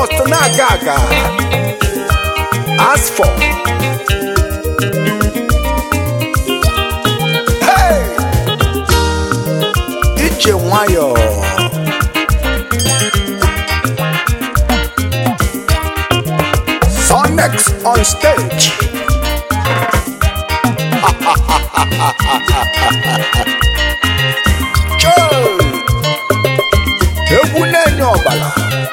must na-aga aga as for hey! ije nwayọọ Sonex on stage. Joe! Egwu na-enye ọbara.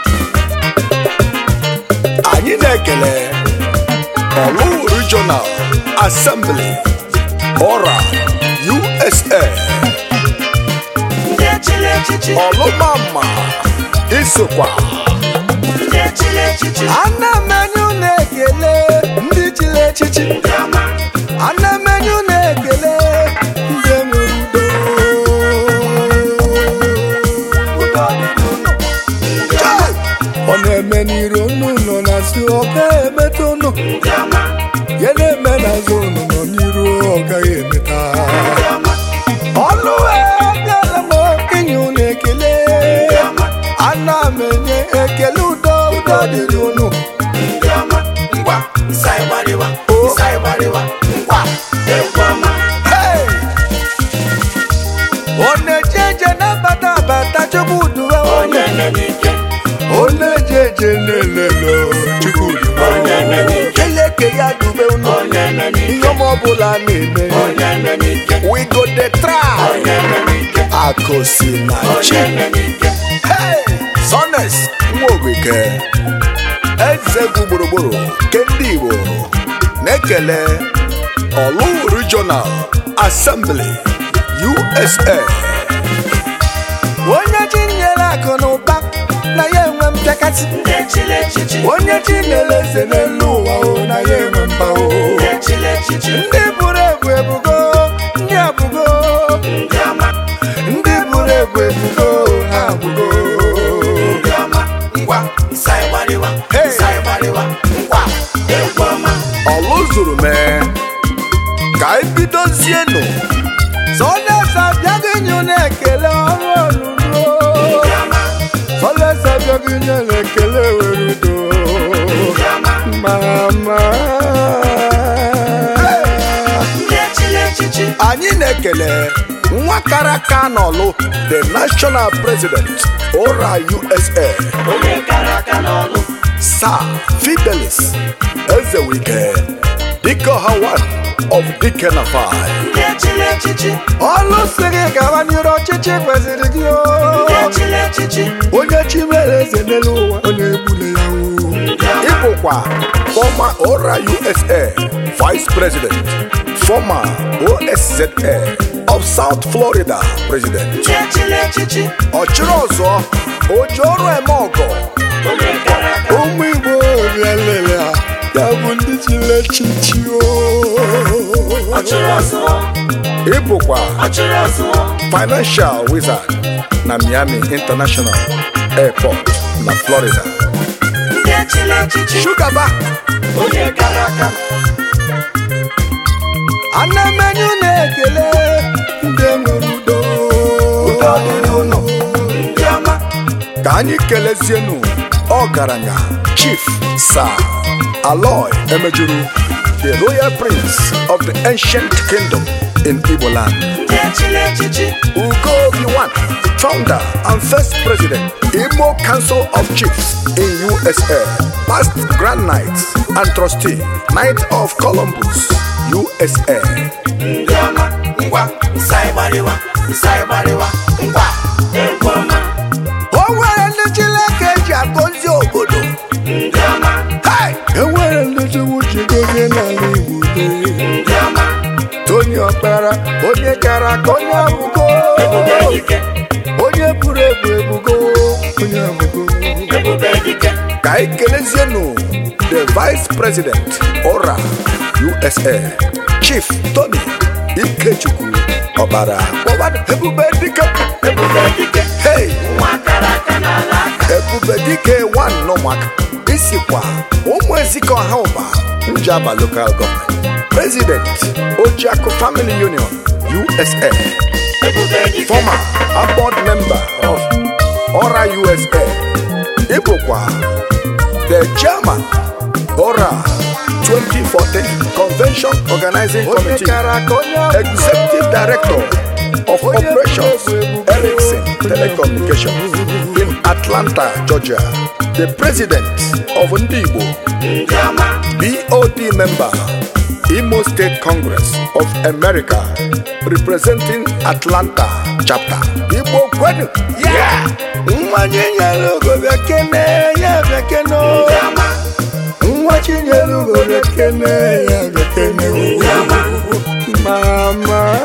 Anyị na-ekele Olu Regional Assembly Ora USA ndị echiri echichi Olumama Isokwa ndị echiri echichi ana m enye unu ekele ndị chiri echichi ndị ọma ana m enye unu ekele ndị enwere udo udo dị n'ụlọ Chai! ọ na-eme n'iru unu nọ na si ọ gaghị emeta unu ndị ọma ya na-eme n'azụ unu nọ n'iru ọ gaghị emeta ndị ọma ọlụ abịala m inye unu ekele ndị ọma ana m enye ekele udo udo dịrị unu ndị ọma ngwa ịsa ịgbariwa ịsa ịgbariwa ngwa egwu ọma Hey! ọ na-eje eje na-abata abata chukwu duwe onye nne n'ike ọ na-eje eje na-elele chukwu duwe onye nne n'ike keleke ya dube unu onye nne n'ike ihe ọma ọbụla na-eme onye nne n'ike we go the try onye nne n'ike akụsi na chi onye nne n'ike Hey! Sones Nwogike eze egwu gburugburu nke ndị Igbo na-ekele Olu Regional Assembly USA onye chi nyere akụ na ụba na ya enwe mpịakasị ndị echiri echichi onye chi nyere eze n'elu ụwa o na ya enwe mba o ndị echiri echichi ndị buru ebu ebugo ndị abụgo ndị ọma ndị buru ebu ebugo ha abụgo ndị ọma ngwa ịsa ịgbariwa Hey! ịsa ịgbariwa ngwa egwu ọma ọlụ zuru mee ka anyị bidozienụ sọlesa abịaghị nye unu ekele ọrụ oludo ndị ọma sọlesa abịaghị nye unu ekele were udo ndị ọma mama ndị echiri echichi anyị na-ekele nwa kara aka n'ọlụ the national president ora usa onye kara aka n'ọlụ sir fidelis ezewike dike ọhawan of dikenafai ndị echiri echichi ọlụ si gị gawa n'iru ọchịchị kwesịrị gị o. ndị echiri echichi onye chi mere eze n'elu ụwa ọ na-egbule ya o. ịbụkwa fọma ora usa vice president fọma osza of south florida president ndị echiri echichi ọchịrị ọzọ oji ọrụ eme ọgọ onye kara aka ụmụ igbo bịa lele ha ya bụ ndị chiri echichi o. ọchịrị ọzọ ịbụkwa ọchịrị ọzọ financial wizard na miami international airport na florida ndị echiri echichi shugaba onye kara aka ana m enye unu ekele ndị nwere udo udo dịrị unu ndị ọma ka anyị kelezienụ ọgaranya chief sir aloy emejuru the royal prince of the ancient kingdom in igbo land ndị echiri echichi ugo obi-wan founder and first president imo council of chiefs in usa past grand knight and trustee knight of columbus usa ndị ọma ngwa ịsa ịgbariwa ịsa ịgbariwa ngwa egwu ọma o nwere ndị chineke ji agọzi obodo ndị ọma Hey! enwere ndị chukwu ji gozie n'ala igbo dee. ndị ọma tony ọkpara onye gara aka onye abụgo ebube dike onye buru ebu ebugo onye abụgo ebube dike ka anyị kelezienụ the vice president ora usa chief tony ikechukwu ọbara kpọbara ebube dike ebube dike hey nwa kara aka n'ala aka ebube dike one n'ụmụaka isikwa ụmụ ezike ọha ụba njaba local government president ojiakụ family union usa ebube dike former a board member of ora usa ịbụkwa the chairman ora 2014 convention organizing committee executive director of operations ericsson telecommunications in atlanta georgia the president of ndigbo ndị ọma BOD member, Imo State Congress of America, representing Atlanta chapter. Igbo kwenu, yeah! Nwa Chinyere Ugo bekene ya bekene o. ndị ọma Nwa Chinyere Ugo bekene ya bekene o. Mama.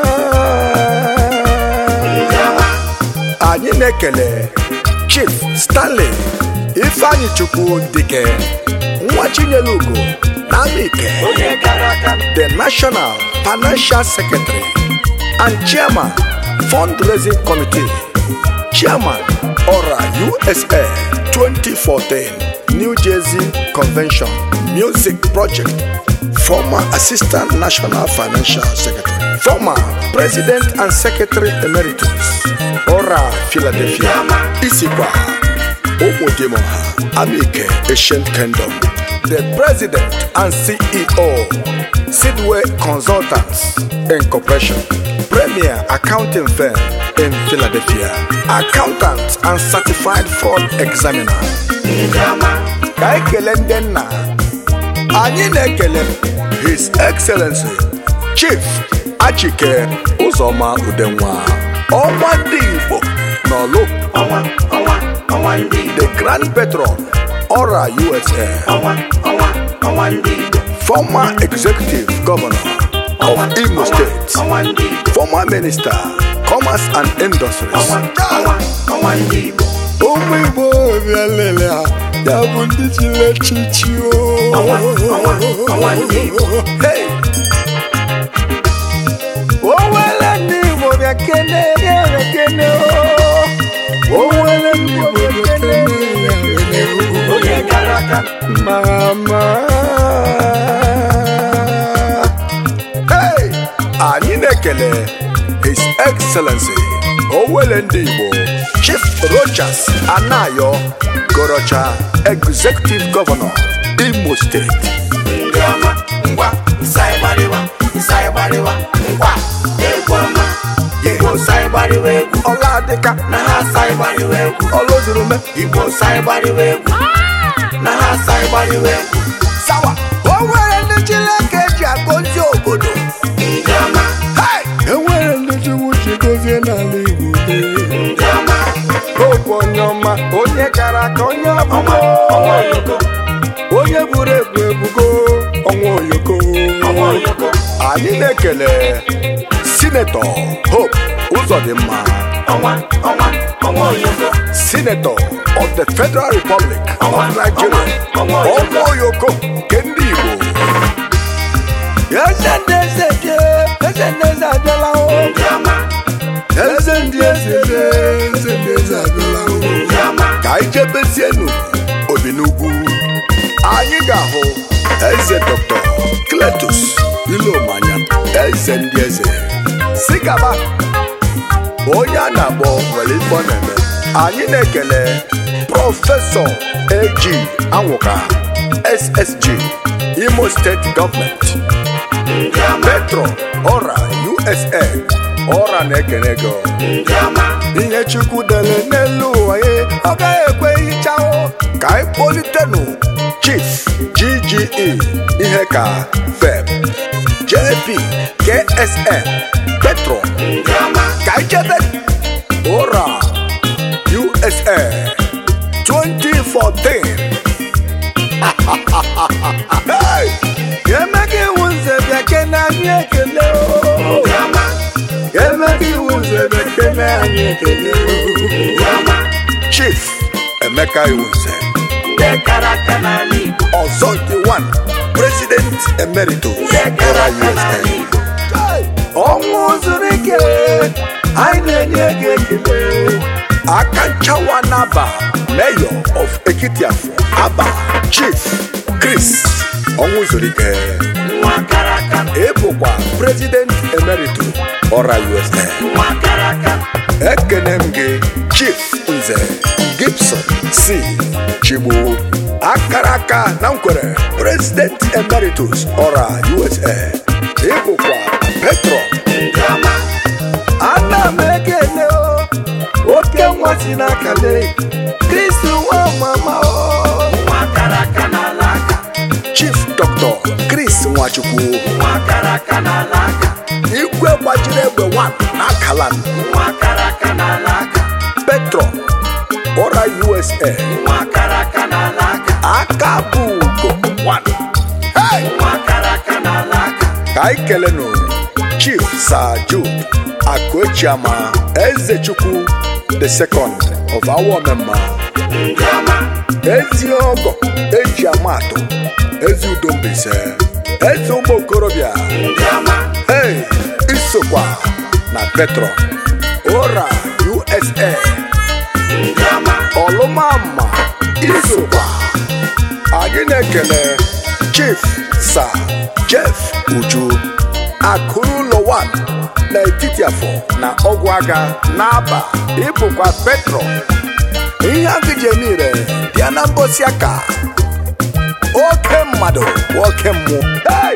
ndị ọma Anyị na-ekele Chief Stanley Ifeanyi Chukwu Dike, nwa Chinyere Ugo na Amike. onye gara aga the National Financial Secretary and Chairman, Fundraising Committee, Chairman, ORA USA 2014 New Jersey Convention Music Project, former Assistant National Financial Secretary, former President and Secretary Emeritus, ORA Philadelphia, Isikwa, Omodemoha, Amike, Ancient Kingdom, the President and CEO, Sidway Consultants Incorporation, Premier Accounting Firm in Philadelphia, Accountant and Certified Fraud Examiner. ndị ọma Ka anyị kelee ndị nna, anyị na-ekele His Excellency Chief Achike Ụzọma Udenwa, ọnwa ndị Igbo n'Ọlụ, ọnwa ọnwa ọnwa ndị Igbo the Grand Patron, Ora USA. ọnwa ọnwa ọnwa ndị Igbo former executive governor of Imo State, ọnwa ndị Igbo former minister, commerce and industries. ọnwa ọnwa ọnwa ndị Igbo ụmụ Igbo bịa lele ha ya bụ ndị chiri echichi Ọnwa, ọnwa, ọnwa ndị Igbo. Hey! o nwere ndị Igbo bịa kene ya bịa kene o o nwere ndị Igbo bịa kene ya bịa kene o onye gara aga Mama. Hey! Anyị na-ekele His Excellency Owele ndị Igbo Chief Rochas Anayo Gorocha Executive Governor Imo State ndị ọma ngwa ịsaịgbariwa ịsaịgbariwa ngwa egwu ọma Igbo saịgbariwa egwu Ọladịka na ha saịgbariwa egwu Ọlụzurume Igbo saịgbariwa egwu na ha saịgbariwa egwu Sawa O nwere ndị Chineke ji agọzi obodo ndị ọma Hey! E nwere ndị Chukwu ji gọzie n'ala Igbo ndị ọma Okwu onye ọma onye gara aka onye ọnwa ọbụma ọnwa oyoko onye buru ebu ebugo ọnwa oyoko ọnwa oyoko anyị na-ekele sinetọ hope ụzọdịmma ọnwa ọnwa ọnwa oyoko sinetọ of the federal republic Ọnwa, of nigeria ọnwa, ọnwa oyoko. ọnwa oyoko nke ndị igbo eze ndị eze dị eze ndị eze abịala o ndị ọma eze ndị eze dị eze ndị eze abịala o ndị ọma ka anyị jebezienu obi n'ugwu anyị ga-ahụ eze dr cletus ilomanya eze ndị eze si gaba onye a na-akpọ nwere ife ọ na-eme anyị na-ekele prọfesọ ag anwụka ssg imo steeti gọọmenti ndị ọma petro ọra usa ọra na-ekene gị ndị ọma ihe chukwu dere n'elu ụwa ya ọ gaghị ekwe hicha o ka anyị kpolitenụ chief gge ihe ka feb jp ksn petro ndị ọma ka anyị jebe ụra usa 2014 Hey! emeghị iwu nze bịa kene anyị ekele o ndị ọma emeghị iwu nze bịa kene anyị ekele o ndị ọma chief emeka iwunze ndị kara aka n'ala Igbo ọzọ nke one president emeritus ndị kara ọra aka n'ala usa Igbo ọnwụ zuru ike anyị na-enye gị ekele aka nchawa n'aba mayor of ekitiafọ aba chief chris ọnwụ zuru ike nwa kara aka ịbụkwa president emeritus ọra usa nwa kara aka ekene m gị chief nze gibson c chigbu akara aka na nkwere president emeritus ọra usa ịbụkwa petro ndị ọma ana m ekele o oke nwa si n'akale kristi nwa mama o nwa kara aka n'ala aka chief dr chris nwachukwu nwa kara aka n'ala aka igwe gbajiri egbe 1 na akalan nwa kara aka n'ala aka petro ọra usa nwa kara aka n'ala aka aka bụ ugo 1 hey! nwa kara aka n'ala aka ka anyị kelenụ chief sir jude akụechiama ezechukwu the second of our omemma ndị ọma ezi ọgọ eji amatụ ezi udo mbise ezi ụmụ okorobịa ndị ọma hey isokwa na petro ora usa ndị ọma ọlụmama isokwa anyị na-ekele chief sir jeff uju akụrụ ụlọ 1 n'etiti afọ na ọgwụ agha n'aba ịbụkwa petro ihe agụjemire bịa na mbosi aka oke mmadụ bụ oke mmụọ hey!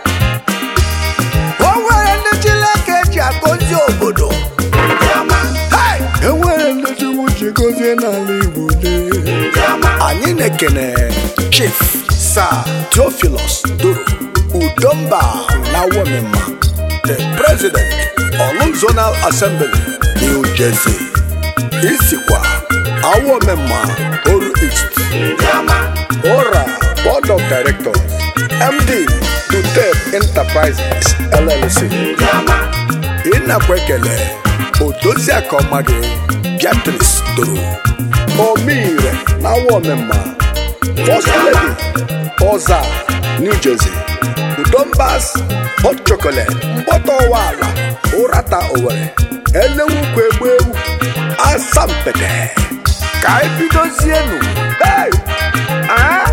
o nwere ndị chineke ji agọzi obodo ndị ọma hey! e nwere ndị chukwu ji gọzie n'ala igbo dee ndị ọma anyị na-ekene chief sir theophilus doro udomba na womema the president olu zonal assembly new jersey isikwa awomema oru east ndị ọma ora board of directors md dutep enterprises llc ndị ọma ịnakwa ekele odoziaka ọma gị beatrice doro omire na awa omemma first lady ọza new jersey udombas hot chocolate mkpọta ọwa ala ụrata owere elenwukwu egbu ewu asampete ka anyị bidozienu hey! ah!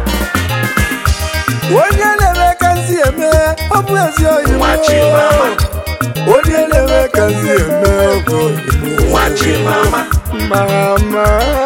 onye na-eme ka nzi eme ọ bụ ezi oyi nwa chimama onye na-eme ka nzi eme ọ bụ oyi nwa chimama mama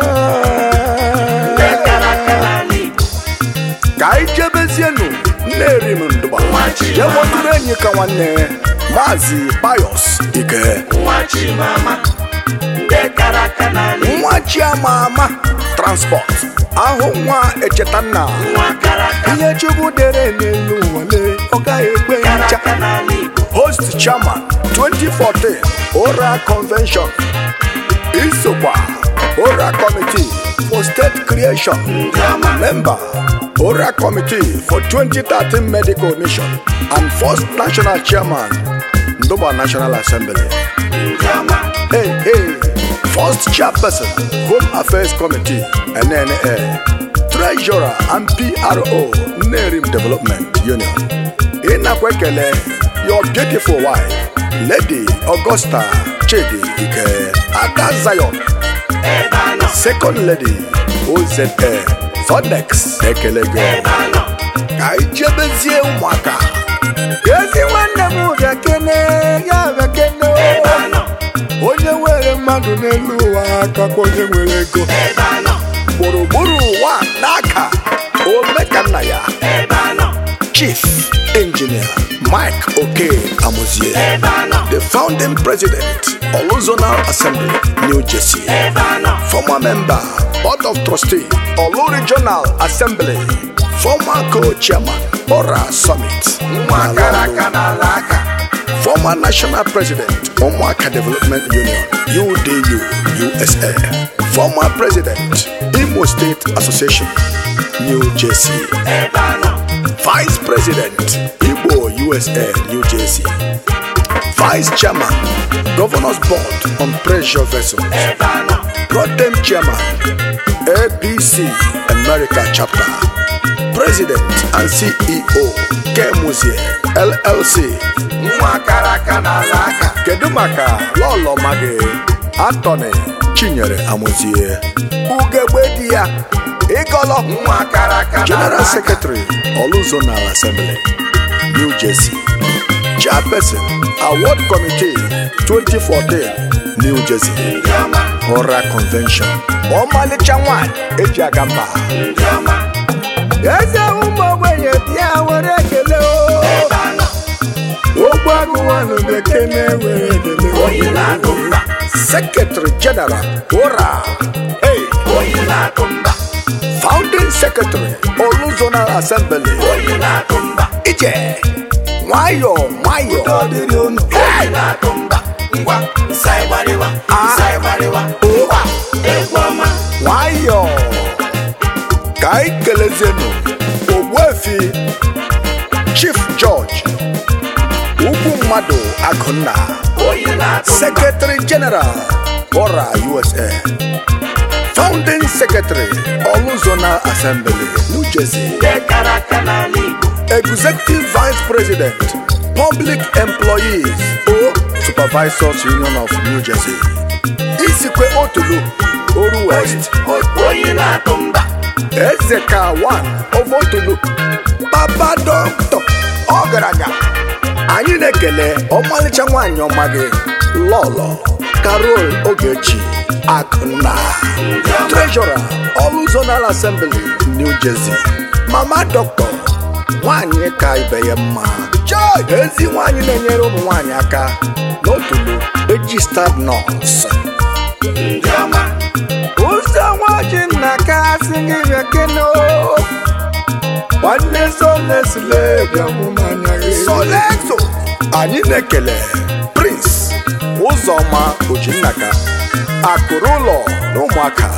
ndị kara aka n'ala igbo ka anyị jebezienu nna-eri m ndụba Nwa Chimama. jee kpọtụrụ enyi ka nwanne maazị payos ike nwa chimama ndị kara aka n'ala igbo nwa chiama ama transport ahụ nwa echeta nna nwa kara aka ihe chukwu dere n'elu nwale ọ gaghị ekwe kara ncha aka n'ala igbo host chairman 2014 ora convention isokwa ora committee for state creation ndị ọma member ora committee for 2013 medical mission and first national chairman ndoba national assembly ndị ọma hey hey first chairperson home affairs committee nnna treasurer and pro nnerim development union ịnakwa ekele your beautiful wife lady augusta chidi ike ada zion ebe anọ second lady oza sonex ekele gị ebe anọ ka anyị jebezie ụmụaka ezi nwanne m bịa kene ya bịa kene ebe anọ onye nwere mmadụ n'elu ụwa akakwa onye nwere ego ebe anọ gburugburu ụwa n'aka omeka nna ya ebe anọ chief engineer mike oke amuzie ebe anọ the founding president oluzonal assembly new jersey ebe anọ former member board of trustee olu regional assembly former co-chairman ora summit nwa kara aka n'ala aka former national president ụmụaka development union udu usa former president imo state association new jersey ebe anọ vice president igbo usa new jersey vice chairman governors board on pressure vessels ebe anọ Protem Chairman, APC America Chapter, President and CEO, Kemuzie LLC. nwa kara aka n'ala aka Kedu maka Lọlọ Magi, Anthony Chinyere Amuzie, Ugegbe di ya, Ịgọlọ, nwa kara aka n'ala General aka Secretary, Oluzonal Assembly, New Jersey, Chairperson, Award Committee 2014, New Jersey. ndị ọma Ora Convention. ọmalịcha nwanyị eji aga mba ndị ọma eze ụmụ ogbenye bịa were ekele o ebe anọ ogbu agụwanụ bekee na-ewere ekele oyi na-akụ mba secretary general ora hey, oyi na-akụ mba founding secretary olu zonal assembly oyi na-akụ mba ije nwayọ nwayọ ọdịrị unu oyi na-akụ mba ngwa nsa ịgbarịwa nsa ịgbarịwa ngwa egwu ọma nwayọ ka anyị kelezienu ogbuefi chief george ugwu mmadụ akụnna oyi na-akụ mba secretary general ora usa founding secretary olu zonal assembly new jersey ndị kara aka n'ala igbo executive vice president public employees o supervisors union of new jersey isikwe otulu oru west oyi na-akụ mba eze ka one of otulu papa dọkịta ọgaranya anyị na-ekele ọmalịcha nwaanyị ọma gị lọlọ carol ogechi akụnna treasurer ọlụ zonal assembly new jersey mama dọkịta nwanyị ka ibe ya mma Joy! ezi nwanyị na-enyere ụmụ nwanyị aka n'otulu registered nurse ndị ọma ụzọ nwaji nna ka asị gị bịa kene o. nwanne solesile bịa mụ n'anya gị soleso anyị na-ekele prince ụzọma ojinnaka akụrụ ụlọ na ụmụaka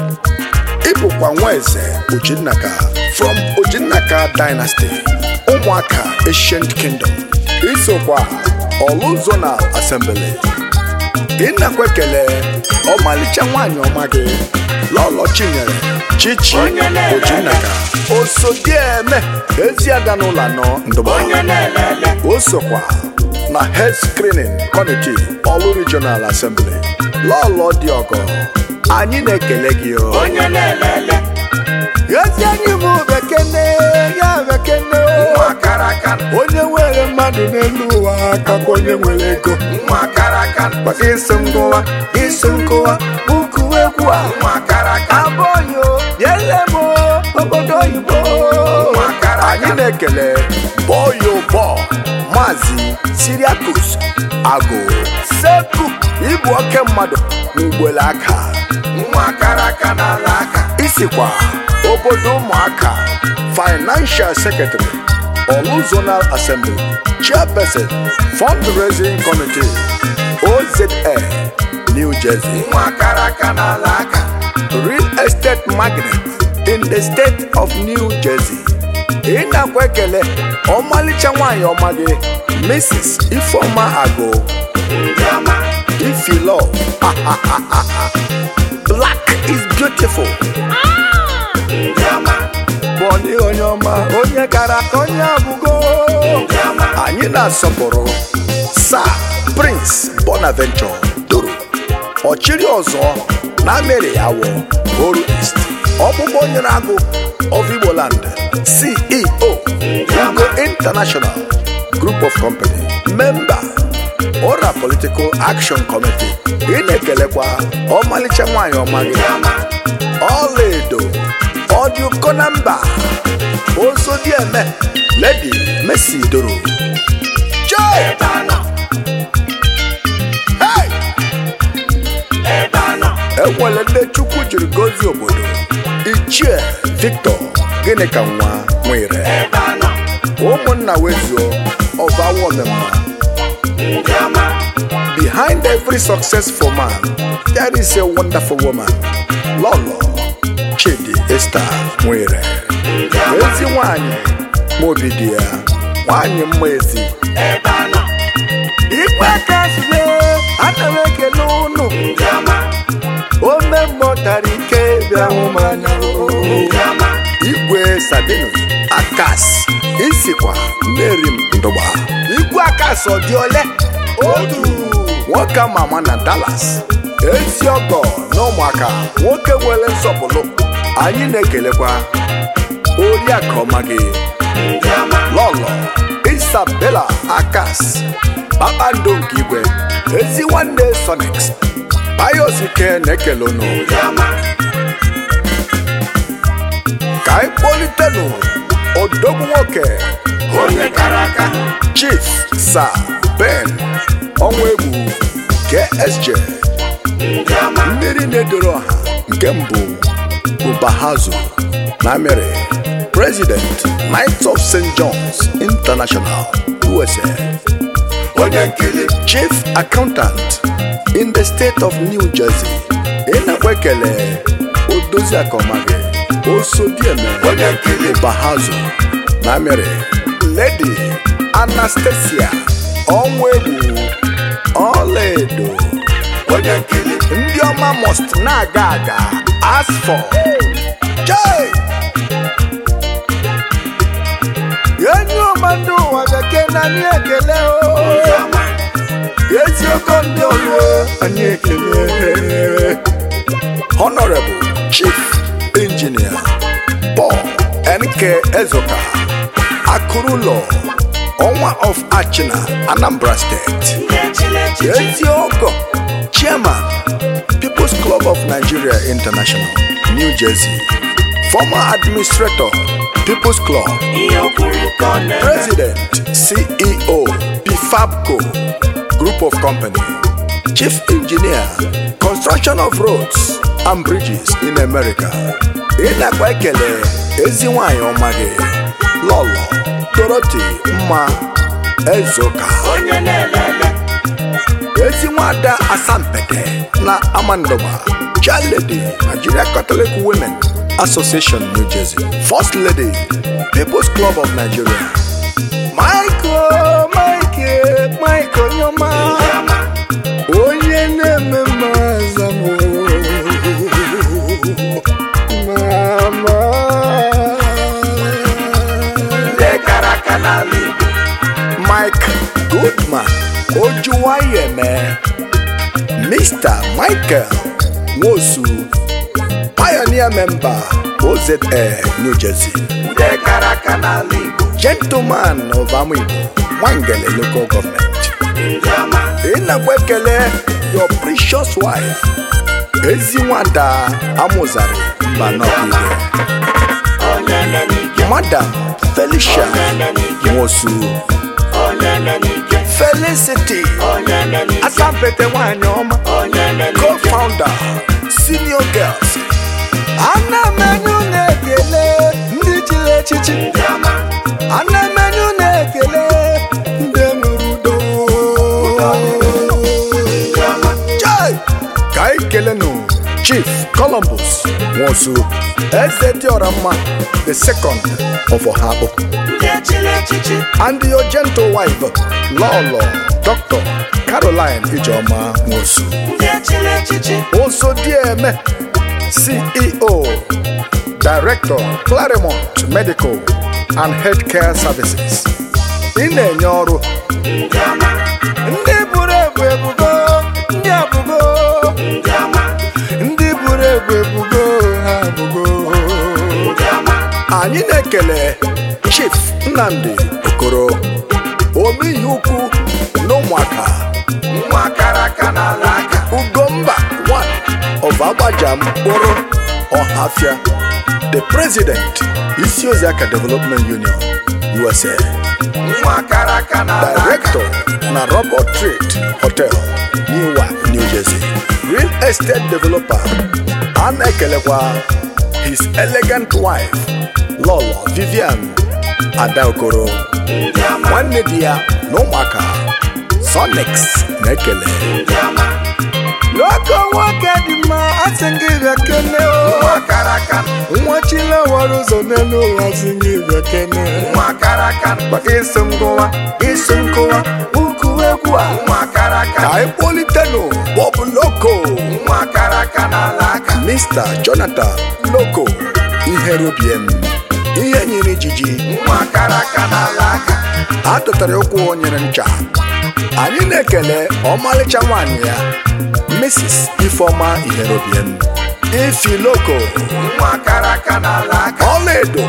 ịbụkwa nwa eze ojinnaka from ojinnaka dynasty ụmụaka ancient kingdom isokwa ọlụ zonal assembly ịnakwa ekele ọmalịcha nwaanyị ọma gị lọlọ chinyere chichi Onye na-ele ojinnaka osodieme eziada n'ụlọ anọ ndụba onye na-elele o sokwa na head screening committee ọlụ regional assembly lọlọ dị ọgọ anyị na-ekele gị o onye na-elele ezi anyị bụ bekene ya bekene o. nwa kara aka onye nwere mmadụ n'elu ụwa akakwa onye nwere ego nwa kara aka maka isi ngụwa isi nkụwa ukwu egwu a nwa kara aka abụghị yele m obodo oyibo Nwa kara aka. anyị na-ekele boyo bọ maazị siriakus agụ seku ịbụ oke mmadụ n'ugbele aka nwa kara aka n'ala aka isikwa obodo ụmụaka financial secretary olu zonal assembly chairperson fundraising committee oza new jersey nwa kara aka n'ala aka real estate magnate in the state of new jersey ị na-akwa ekele ọmalịcha nwanyị ọma gị mrs ifeoma agụ ndị ọma ifilo black is beautiful ndị ọma bọni onye ọma onye kara ka onye abụgo ndị ọma anyị na-asọpụrụ sa prince bonaventure doro ọchịrị ọzọ na mere ya wụ oru east ọkpụkpọ nyere agụ of igboland ceo ugo international group of company member ora political action committee ị na-ekelekwa ọmalịcha nwanyị ọma gị ndị ọma ọlaedo ọdịụkọ na mba ozodieme ledi mesi doro joy ebe anọ hey! ebe anọ enwere ndị chukwu jiri gozie obodo ichie victor gịnị ka nwa nwere ebe anọ ụmụnna wezuo ọbawomemma ndị ọma behind every successful man there is a wonderful woman lọlọ chidi esther nwere ndị ọma ezi nwanyị ma obi dị ya nwanyị mma ezi ebe anọ ikwe aka zule ana m ekele ụnụ ndị ọma ome mmụtara ike bịa hụ m anya o. ndị ọma igwe sabinus akas isikwa mary ndụgba igwe akas ọ dị ole otu nwoke ama ama na dallas ezi ọgọ na ụmụaka nwoke nwere nsọpụrụ anyị na-ekelekwa oriakụ ọma gị ndị ọma lọlọ isabela akas kpakpando nke igwe ezi nwanne sonix bios ike na-ekele unu ndị ọma ka anyị kpọlitenụ odogwu nwoke onye kara aka chief sir ben ọnwaegbu ksj ndị ọma mmiri na-edoro ọha nke mbụ ubahazu na amịrị president knights of st john's international usa onye nkili chief accountant in the state of new jersey ịnakwa ekele odozi akọmagị osodieme onye nkili bahazu na amịrị lady anastasia ọnwaegbu ọlaedo onye nkili ndị ọma must na-aga aga as for Jai! enyi ọma ndị ụwa bekee na anyị ekele o ndị ọma eziokwu ndị ọrụ anyị ekele honorable chief engineer paul nk ezoka akụrụlọ ọnwa of achina anambra steeti ndị echile echichi Eziogo, Chairman, People's Club of Nigeria International, New Jersey. Former Administrator, People's Club. ihe okwuru ka ọ na-eme President, CEO, PFABCO, Group of Company. Chief Engineer, Construction of Roads and Bridges in America. Ịnakwa ekele ezi nwanyị ọma gị, Lọlọ, Dorothy Mma Ezoka. onye na-elele ezi nwada asampete na amandoba lady nigeria catholic women association new jersey first lady people's club of nigeria michael michael michael nyoma ndị ọma onye na-eme mmazamo mama ndị kara aka n'ala igbo Mike Goodman Ojuwayeme Mr. Michael Wosu Pioneer Member OZA New Jersey ndị kara aka n'ala igbo Gentleman of Amigbo Nwangele Local Government ndị ọma ịnakwa ekele your precious wife ezi nwada amụzari mbanọkide onye nne n'ike Madam Felicia onye nne n'ike Nwosu onye nne n'ike Felicity onye nne n'ike Asampete nwanyị ọma onye nne n'ike co-founder senior girls ana m enye na-ekele ndị chiri echichi ndị ọma ana m enye na-ekele ndị nwere udo ndị ọma Chai! ka anyị kelenụ chief columbus nwosu eze dịọra mma the second of ọhakpụ ndị echile echichi and your gentle wife lọlọ dr caroline ijeọma nwosu ndị echile echichi Osodieme, CEO, Director, Claremont Medical and Healthcare Services. Ị na-enye ọrụ ndị ọma ndị buru ebu ebugo ndị abụgo ndị ọma ndị buru ebu ebugo ha abụgo ndị ọma anyị na-ekele Chief Nnamdi Okoro omeihe ukwu na ụmụaka nwa kara aka n'ala aka Ugomba one of Agbajam Kporo Ọhafia, the president, Isioziaka Development Union, USA, nwa kara aka n'ala aka director na Robert Trade Hotel, Newark, New Jersey, real estate developer, a na-ekelekwa his elegant wife, Lolo Vivian Adaokoro, ndị ọma nwanne di ya na ụmụaka, Sonix na-ekele. ndị ọma Loko nwoke dị mma asị gị bịa kene o nwa kara aka nwa chilewara ụzọ n'elu ụwa sị gị bịa kene nwa kara aka maka isi m gụwa isi m gụwa ukwu egwu a nwa kara ka aka anyị kpọlitenụ Bob Loko nwa kara aka n'ala aka Mr. Jonathan Loko iherobiem ihe nyere ijiji nwa kara aka n'ala aka a tụtara ụkwụ nyere ncha anyị na-ekele ọmalịcha nwaanyị ya Mrs. Ifeoma iherobiem ifi Loko nwa kara aka n'ala aka ọlaedo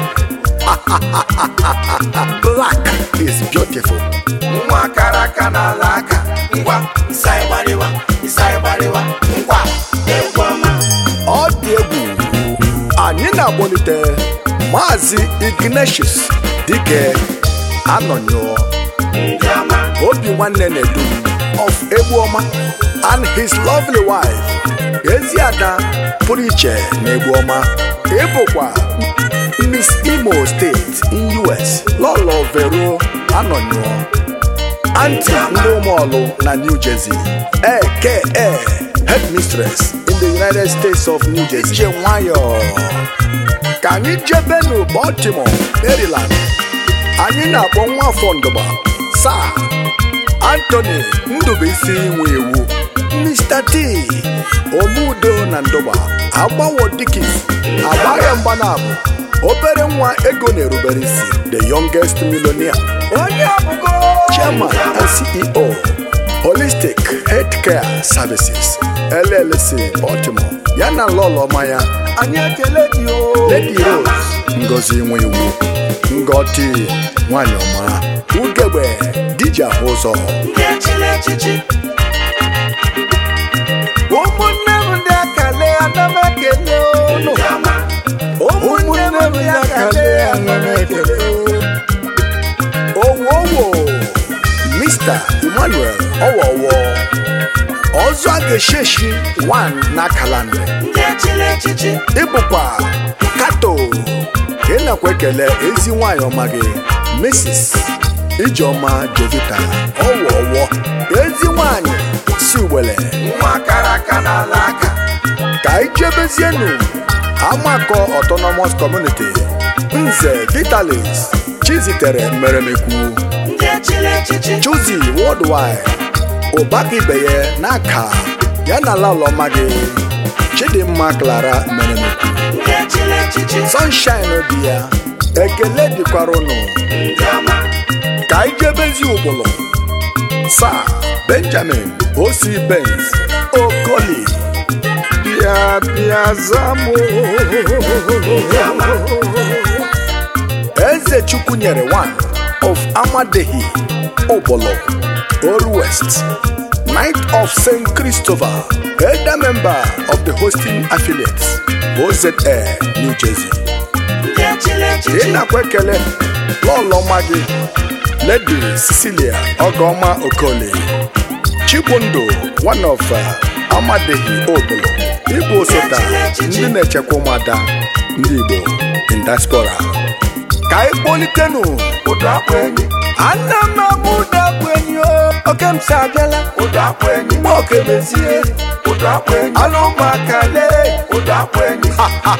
black is beautiful nwa kara aka n'ala aka ngwa ịsa ịgbariwa ịsa ịgbariwa ngwa egwu ọma ọ dị egwu anyị na-akpọlite Maazị Ignatius Dike Anọnyụọ ndị ọma Obi nwanne Nedum of Egbuoma and his lovely wife Eziada pụrụ iche na Egbuoma ịbụkwa Miss Imo State in US Lolo Vero Anọnyụọ Aunty ndị ụmụọlụ na New Jersey aka headmistress in the United States of New Jersey je nwayọọ ka anyị jebenu Baltimore Maryland anyị na-akpọ nwa afọ ndụba Sir Anthony Ndubuisi nwe iwu Mr. T Omudo na Ndụba agbawo dikis agbaghị mgbanabụ obere nwa ego na-erubere isi the youngest millionaire onye abụgo chairman and CEO Holistic Healthcare Services LLC Baltimore ya na lọlọma ya anyị ekele gị o Lady Rose Ngozi nwe iwu Ngọti nwanyị ọma ugegbe diji ahụ ụzọ ndị echiri echichi ụmụnne m ndị akale ana m ekele unu ndị ọma ụmụnne m ndị akale ana m ekele owo owo Mr. Emmanuel ọwọwọ ọzọ a ga-esheshi 1 na kalanda ndị echiri echichi ịbụkwa kato ka ị nakwa ekele ezi nwanyị ọma gị Mrs. Ijeọma Jovita ọwọwọ ezi nwanyị si ugbele nwa kara aka n'ala aka ka anyị jebezienu amakọ autonomous community nze vitalis chizitere mmeremekwu ndị echiri echichi chuzi worldwide ụbaka ibe ya n'aka ya na lalọma gị chidimma clara mmeremekwu ndị echiri echichi sunshine dị ya ekele dịkwara ụnụ ndị ọma ka anyị jebezi ụkpụlụ sa benjamin osi benz okoli bịa bịa zamụ eze chukwu nyere one of amadehi ụkpụlụ old west Knight of St. Christopher, elder member of the hosting affiliates, OZA, New Jersey. ndị echiri ị echichi na-akwa ekele lọlọma gị ledi cecilia ọgọma okoli chibundu one of uh, amadehi obolo ịbụ osota ndị na-echekwa ụmụada ndị igbo in diaspora ka anyị kpolitenu ụdọ akpụ enyi ana m amụ ụdakpu enyi o oke m si abịala ụdọ akpụ enyi mgbe oke mezie ụdọ akpụ enyi anụ ụmụaka lee ụdọ akpụ enyi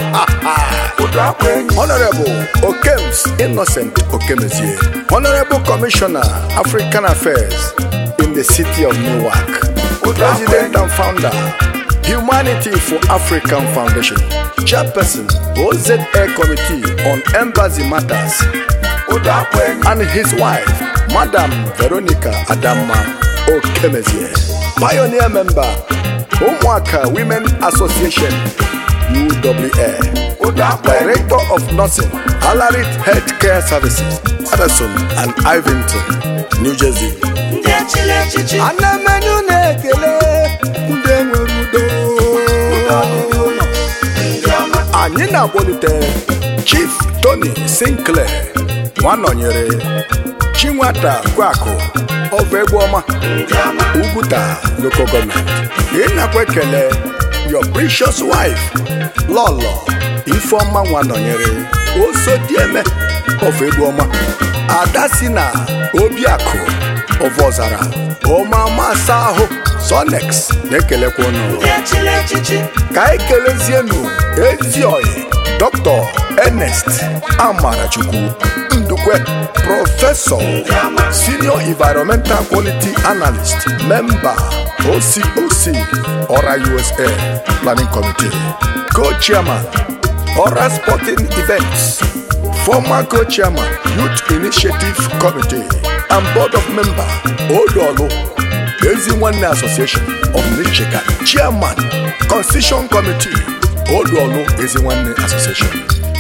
ụdọ akpụ enyi Honorable Okems Innocent Okemezie, Honorable Commissioner, African Affairs in the city of Newark, President and founder, Humanity for African Foundation, Chairperson, OZA Committee on Embassy Matters, ụdọ akpụ enyi and his wife, Madam Veronica Adama Okemezie, pioneer member, Umwaka Women Association, UWA. ụdọ akpụ enyi Director of Nursing, Alarit Healthcare Services, Addison and Ivington, New Jersey. ndị echiri echichi Ana m enye unu ekele ndị nwere udo. ọdịdị ụlọ ndị ọma Anyị na-akpọlite Chief Tony Sinclair, nwanọnyere Chinwata Kwakụ, of Egbuoma, ndị ọma Uguta Local Government. Ị nakwa ekele your precious wife, Lolo Ifeọma nwanọnyere Osodieme of Egbuoma, Ada si na Obiakụ of Ọzara, Ọmama asa ahụ Sonex na-ekelekwa ụnụ. ndị echiri echichi ka anyị kelezienu ezi oyi dr ernest amarachukwu ndukwe prọfesọ senior environmental quality analyst member ococ ora usa planning committee co-chairman ora sporting events former co-chairman youth initiative committee and board of member odolu ezi nwanne association of michigan chairman constitution committee oduolu ezi nwanne association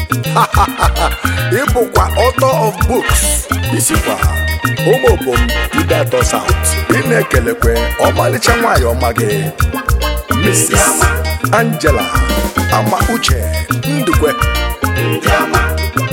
ịbụkwa author of books isikwa ụmụobom idato south ị na-ekelekwe ọmalịcha nwanyị ọma gị mrs angela ama uche ndukwe ndị ọma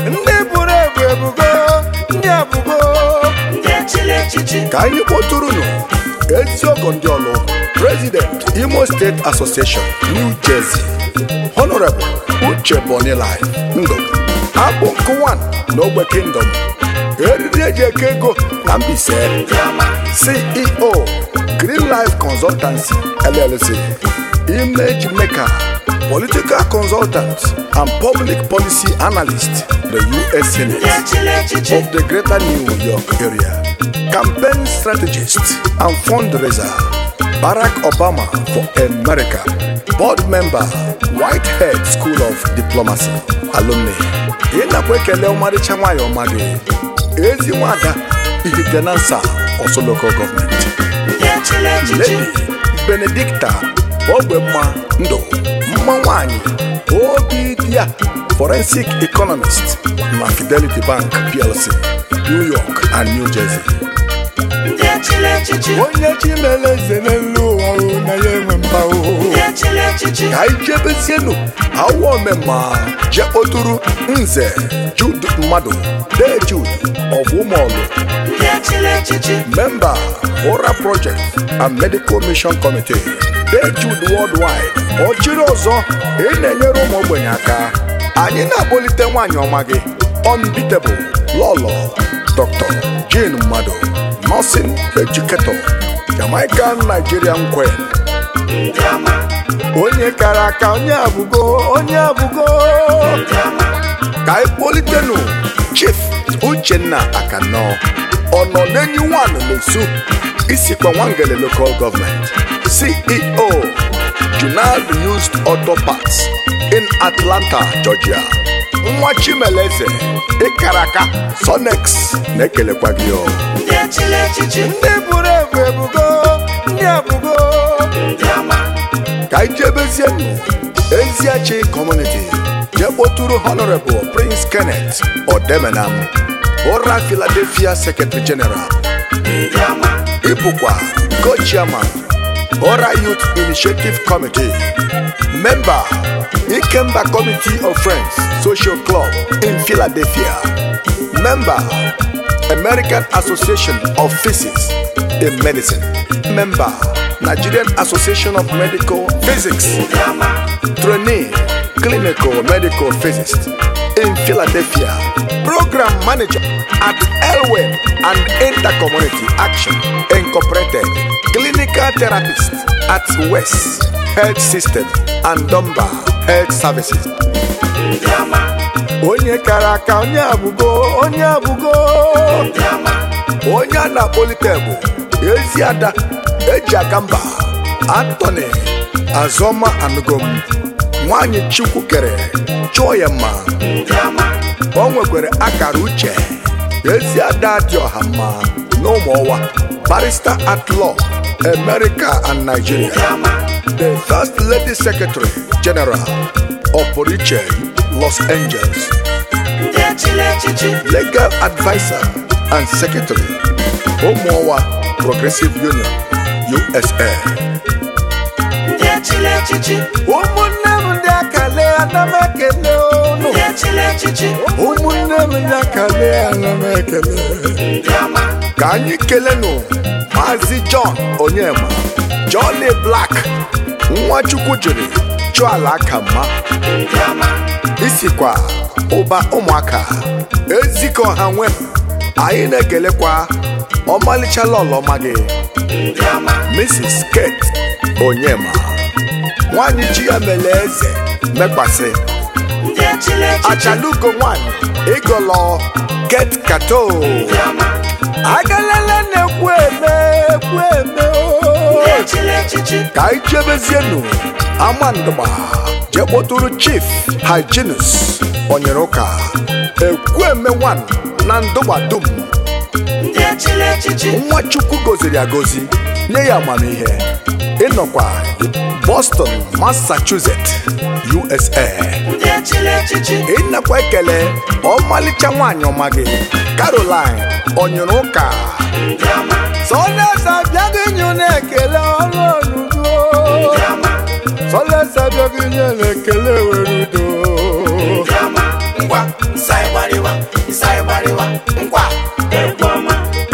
ndị abụgo ndị echiri echichi ka anyị kpọtụrụnụ eziọgọ ndị ọlụ president imo state association new jersey honorable uche bonilai ndụ abụ nkụwan n'ogbe kingdom eriri eji eke ego na mbise ndị ọma ceo green life consultancy llc image maker political consultant and public policy analyst the us senate ndị echiri echichi of the greater New York area, campaign strategist and fundraiser, Barack Obama for America, board member, Whitehead School of Diplomacy, alumni. Ị nakwa ekele ọmarịcha nwanyị ọma gị, ezi nwada Ihiganansa Oso Local Government. ndị echiri echichi Lady Benedicta Ogbemma Ndụ mma nwanyị obi dị ya forensic economist na Fidelity Bank PLC New York and New Jersey ndị echiri echichi onye chi mere eze n'elu ụwa o na ya enwe mba o ndị echiri echichi ka anyị jebezienu awa omemma jee kpọtụrụ nze Jude mmadụ dee Jude of Ụmụọlụ ndị echiri echichi member Ora Project and Medical Mission Committee Dee Jude Worldwide ọchịrị ọzọ ị na-enyere ụmụ ogbenye aka anyị na-akpọlite nwaanyị ọma gị unbeatable lọlọ Dr. Jane Mmadụ nursing educator Jamaican Nigerian Queen ndị ọma onye kara aka onye abụgo onye abụgo ndị ọma ka anyị kpọlitenụ chief uchenna akanọ ọ nọ n'enyi wan n'esu isikwa nwangele local government ceo junal used auto parts in atlanta georgia nwa chimeleze ịkara aka sonex na-ekelekwa gị o ndị echiri echichi ndị buru ebu ebugo ndị abụgo ndị ọma ka anyị jebezienụ eziachi kọmuniti jee kpọtụrụ honorable prince kenneth odemenam ụra philadelphia secretary general ndị ọma ịbụkwa co-chairman ụra youth initiative committee member ikemba committee of friends social club in philadelphia member american association of physics in medicine member nigerian association of medical physics ndị ọma trainee clinical medical physicist in Philadelphia, program manager at Elwin and Intercommunity Action Incorporated, clinical therapist at West Health System and Dunbar Health Services. ndị ọma Onye kara aka onye abụgo onye abụgo ndị ọma onye a na-akpọlite bụ ezi ada eji aka mba Anthony Azọma Anugom nwanyị Chukwu kere chụọ ya mma ndị ọma o nwekwara akara uche ezi ada dị ọha mma n'ụmụọwa barrister at law America and Nigeria ndị ọma the first lady secretary general of Poriche Los Angeles ndị echiri echichi legal advisor and secretary ụmụọwa Progressive Union USA ndị echiri echichi ụmụnne m ndị akale ana m ekele unu ndị echiri echichi ụmụnne m ndị akale ana m ekele ndị ọma ka anyị kelenụ maazị John Onyema Johnny Black nwa Chukwu jiri chụọ ala aka mma ndị ọma isikwa ụba ụmụaka ezikọ ha nwe anyị na-ekelekwa ọmalịcha lọlọma gị ndị ọma Mrs. Kate Onyema nwanyị chi ya mere eze mekwasị ndị echiri echichi achalugo nwanyị ịgọlọ Kate Kato ndị ọma agalele na-ekwu eme ekwu eme ndị o. echiri echichi ka anyị jebezienu amandụgba jee kpọtụrụ chief hyginus onyere ụka ekwueme wan na ndụgba dum ndị echiri echichi nwa chukwu goziri agozi nye ya amamihe ịnọkwa boston massachusetts usa ndị echiri echichi ịnakwa ekele ọmalịcha nwaanyị ọma gị caroline onyere ụka ndị ọma sọlesa bịaghị nye na-ekele ọrụ oludo ndị ọma sọlesa bịaghị nye na-ekele were udo ndị ọma ngwa nsai gbariwa nsai gbariwa ngwa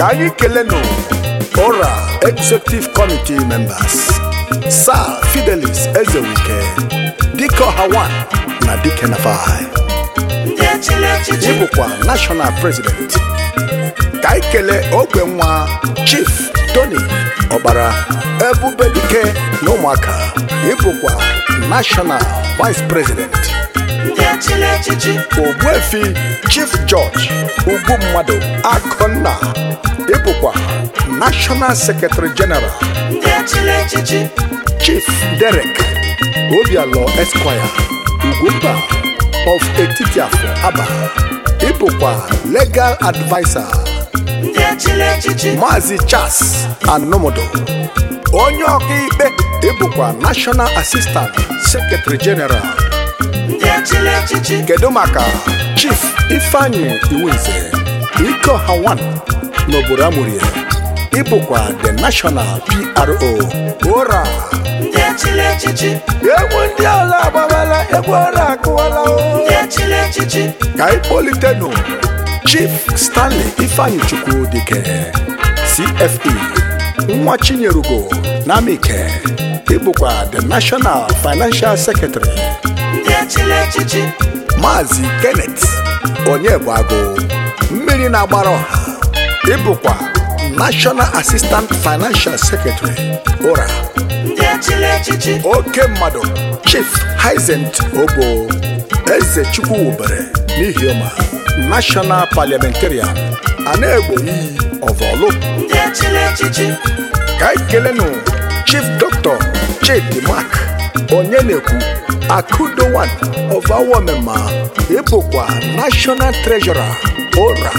ka anyị kelenụ ora executive committee members sir fidelis ezewike dike ọhawan na dike nafai ndị echiri echichi ịbụkwa national president ka anyị kelee ogbe nwa chief tony ọkpara ebubedike na ụmụaka ịbụkwa national vice president ndị echiri echichi ogbuefi chief george ugwu mmadụ akụnna ịbụkwa national secretary general ndị echiri echichi chief derek obialọ esquire ugwumba of etitiafọ aba ịbụkwa legal adviser ndị echiri echichi Maazị Charles Anomodo onye ọkaikpe ịbụkwa National Assistant Secretary General ndị echiri echichi kedu maka Chief Ifeanyi Iwunze Ikeọha 1 n'obodo Amurie ịbụkwa the National PRO ora ndị echiri echichi egwu ndị ala agbawala egwu ora akụwala o ndị echiri echichi ka anyị kpolitenụ chief stanley ifeanyi chukwu dike cfe nwa chinyerugo namike ịbụkwa the national financial secretary ndị echiri echichi maazị kenneth onyebụagụ mmiri na-agbara ọha ịbụkwa national assistant financial secretary ụra ndị echiri echichi oke mmadụ chief hizent obo eze chukwu wubere n'ihi ọma national parliamentarian ana-egbo iyi ọvọlụ ndị echiri echichi ka anyị kelenụ chief dr chidi mark onye na-ekwu akudowan of awomema ịbụkwa national treasurer ụra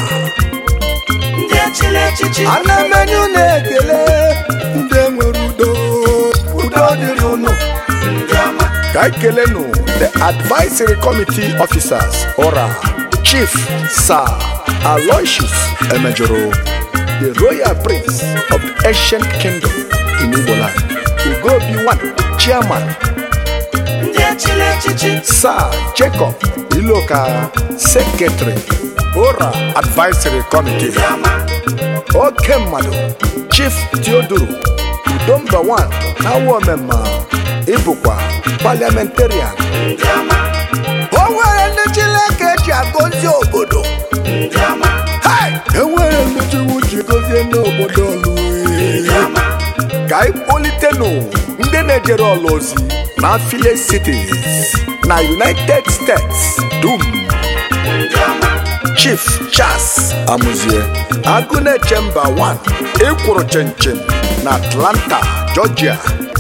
ndị echiri echichi ana menyu na-ekele ndị nwere udo udo dịrị unu ndị ọma ka anyị kelenụ the advisory committee officers ora chief sir aloysius emejoro the royal prince of the ancient kingdom in igboland ugobi one chairman ndị echiri echichi sir jacob iloka secretary ora advisory committee ndị ọma oke mmadụ chief theodoro udomba 1 na awomema ịbụkwa parliamentarian ndị ọma o nwere ndị chineke ji agọzi obodo ndị ọma Hai! enwere ndị chiwu ji gọzie n'obodo ọlụ ndị ọma ka anyị kpolitenụ ndị na-ejere ọla ozi na affiliate cities na united states dum ndị ọma chief charles amuzie agụ na-eche mba 1 ịkwụrụ chinchin na atlanta georgia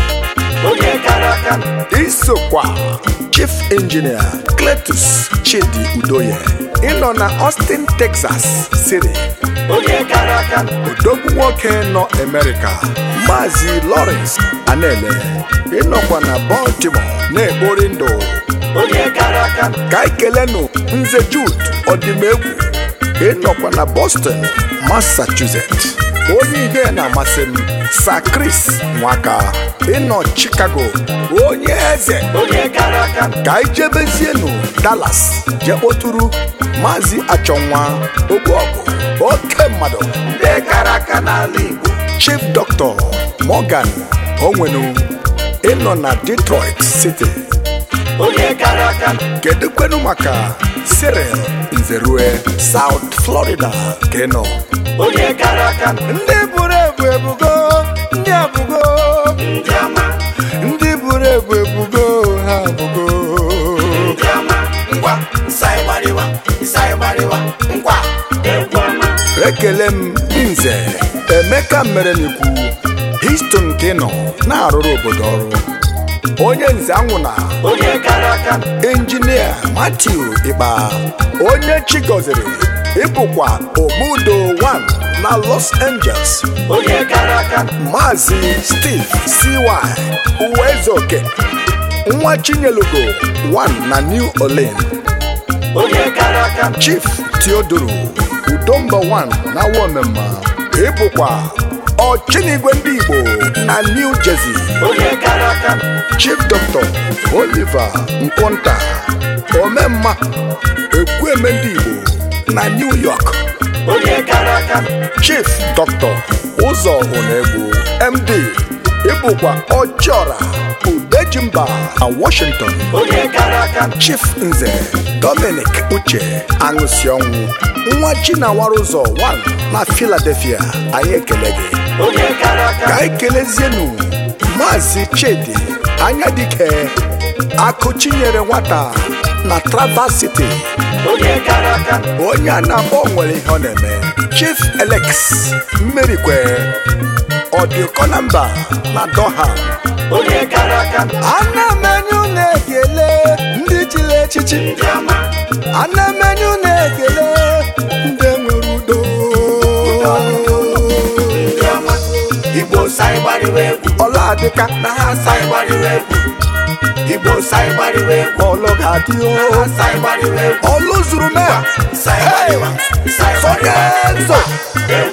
onye kara aka isokwa chief engineer cletus chidi udoye ịnọ na austin texas city onye kara aka odogwu nwoke nọ amerika maazị lawrence anele ịnọkwa na baltimore na-ekpori ndụ onye kara aka ka anyị kelenụ nze jude ọdịmegwu ịnọkwa na boston massachusetts onye ihe na-amasị m sa chris nwaka ịnọ chicago onye eze onye kara aka ka anyị jebezienụ dallas jee kpọtụrụ maazị achọnwa ogbuọgụ oke mmadụ ndị kara aka n'ala igbo chief dr morgan onwenu ịnọ na detroit city onye kara aka kedu kwenu maka cyril nzerue south florida ka ị nọ onye kara aka ndị buru ebu ebugo ndị abụgo ndị ọma ndị buru ebu ebugo ha abụgo ndị ọma ngwa nsai gbariwa nsai gbariwa ngwa egwu ọma ekele m nze emeka mmerenikwu histon ka ị nọ na-arụrụ obodo ọrụ onye nze anwụ na onye kara aka injinia Matthew Ikpa onye chi gọziri ịbụkwa Omudo 1 na Los Angeles onye kara aka Maazị Steve CY Uwezoke nwa Chinyelugo 1 na New Orleans onye kara aka Chief Theodoro Udomba 1 na Womema ịbụkwa Ọchinigwe ndị Igbo na New Jersey onye kara aka Chief Dr. Oliver Nkwonta Omemma Ekwueme ndị Igbo na New York onye kara aka chief dr ụzọ onegbu md ịbụkwa ọjọra udejimba na washington onye kara aka chief nze dominic uche aṅụsịọnwụ nwa chinawara ụzọ 1 na philadelphia anyị ekele gị onye kara ka aka anyị kelezienu maazị chidi anya dike akụchinyere nwata na traverse city onye kara aka onye a na-akpọ nwere ihe ọ na-eme chief elex mmerikwe ọdịkọ na mba na doha onye kara aka ana m enye unu ekele ndị chiri echichi ndị ọma ana m enye unu ekele ndị nwere udo ndị ọma igbo sai gbariwa egwu ọla adịka na ha sai gbariwa egwu igbo sai gbariwa egwu ọlụ ga-adị na o ha sai gbariwa egwu ọlụ zuru mee sai gbariwa sai Sonye gbariwa nzo egwu